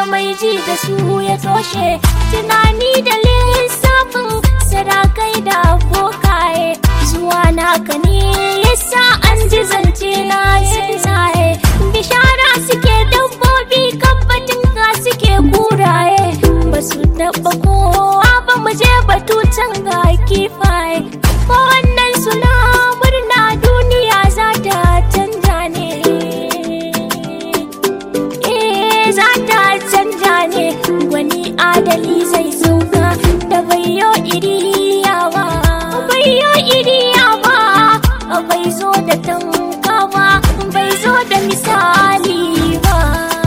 mai ji da su ya toshe tunani da lissafin sarakai da abokaye zuwa naka ne yasa an ji zance na tsuntsaye bishara suke dabbobi kabbatin ka suke kuraye ba su taɓa kowa ba mu je batu can ga kifaye ko wannan suna murna duniya za ta canja ne eh za ta canja ne gwani adali zai sauka da bayo iriya ba bayo iriya ba bai zo da tanka ba bai zo da misali ba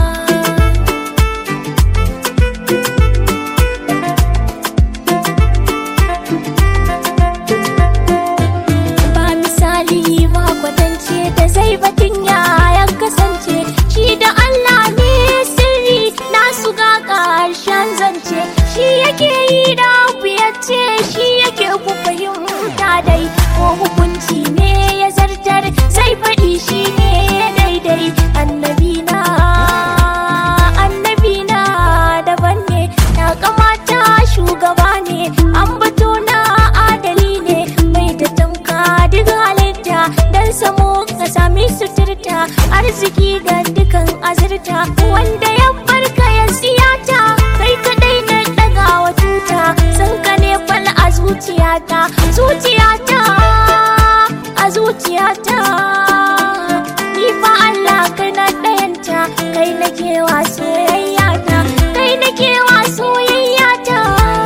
ba misali ba kwatance da zai batun ya kasance shi da Allah ne sirri nasu ga ƙarshen zance shi yake yi da abu ya ce shi yake ku fahimta dai ko hukunci ne ya zartar zai faɗi shi ne daidai annabi na annabi na daban ne ya kamata shugaba ne an bato na adali ne mai da tamka duk halitta dan samu ka sami suturta arziki ga dukan azurta wanda ya barka ya siyata kai kadai na daga wa tuta sun ka ne fal a zuciyata zuciyata a zuciyata ni fa Allah kai na ɗayanta kai na kewa soyayyata kai na kewa soyayyata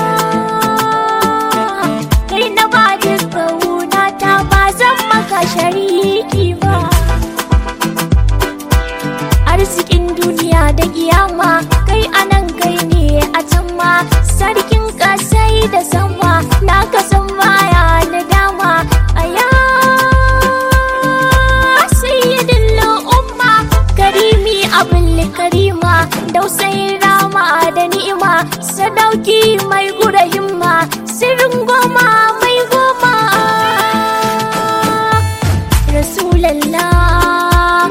kai na ba duka wunata ba zan maka shariki ba arzikin duniya da kiyama kai anan kai ne a can ma sarkin kasai da sama na ka san baya na dama aya sayyidin umma karimi abin karima dausayin rama da ni'ima sadauki mai gura himma sirrin goma mai goma rasulallah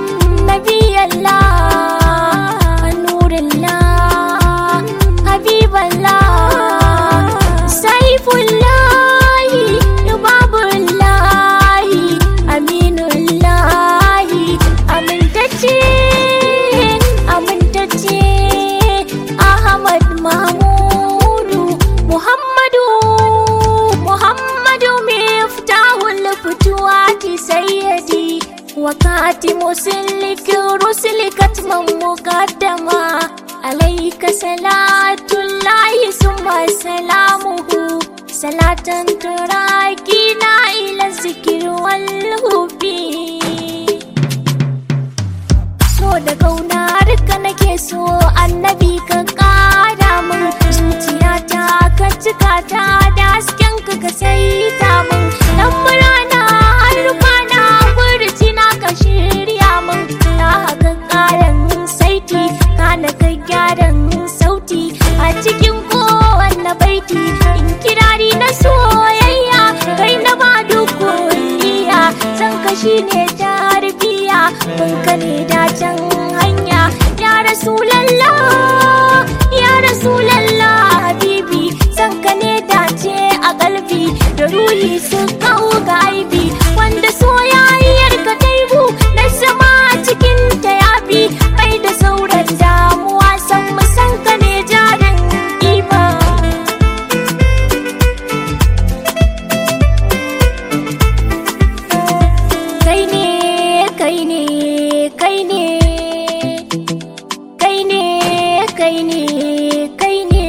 nabiyallah nurullah habiballah saifullahi babullahi aminullahi amintacce amintacce ahmad mahmudu muhammadu muhammadu miftahul futuwati sayyidi وكاتم سلك رسلك كتما مقدما عليك صلاة الله ثم سلامه صلاة تراكينا إلى الذكر والهب so da kaunar ka nake so annabi ka kara min zuciyata ka cika ta da hasken ka ka saita min dan murana har kwana burci na ka shirya min na haka karan saiti kana ka gyaran sauti a cikin kowanne baiti in kirari na soyayya kai na ba duk kulliya san ka shine tarbiya mun ka ne dacen hanya ya rasulallah ya rasulallah habibi san ka ne dace a kalbi da ruhi su kawo ga aibi wanda soyayyar ka taibu na sama cikin ta yafi bai da sauran damuwa san mu san ka ne jarin iba kai ne kai ne kai ne kai ne kai ne kai ne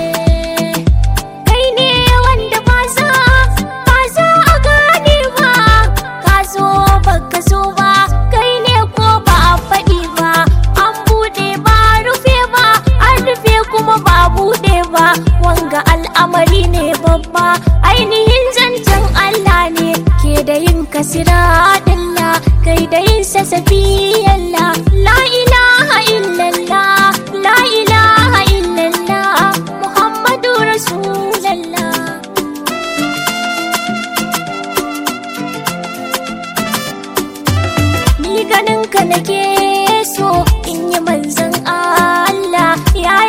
kai ne wanda ba za ba za a gane ba ka zo ba ka zo ba kai ne ko ba a faɗi ba an buɗe ba rufe ba an rufe kuma ba buɗe ba wanga al'amari ne babba ainihin zancen Allah ne ke da yin kasira dilla kai da yin sasafi Allah la ilaha illallah la ilaha illallah Muhammadu Rasulallah ni ganin ka nake so in yi manzan Allah ya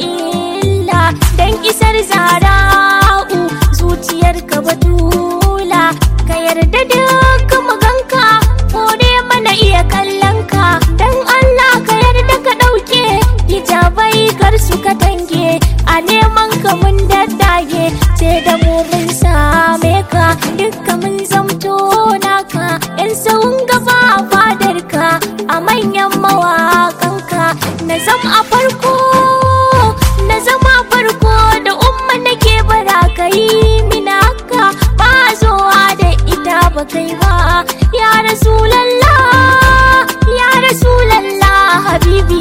illa dan isar zara'u zuciyar ka batula ka yarda duk maganka kore mana iya kallon ka dan Allah ka yarda ka ɗauke hijabai kar su ka tange a neman ka mun daddage sai da mu mun same ka dukka mun zamto naka yan sahun gaba a fadar ka a manyan mawaƙanka na zam a farko na zama farko da umma nake bara ka yi mina haka ba zowa da ita ba kai ba ya rasulallah ya rasulallah habibi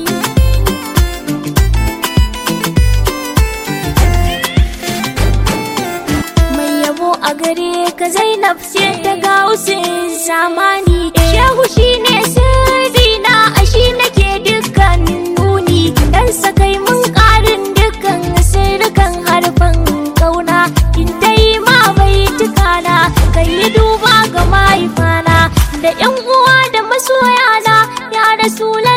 mai yabo a gare ka zainab ce ta gausin zamani shehu shine sirrina a shi nake dukkan nuni dan sakai mun karin dukkan sirrukan harfan kauna in dai ma bai tukana kai yi duba ga mahaifana da yan uwa da masoyana ya rasula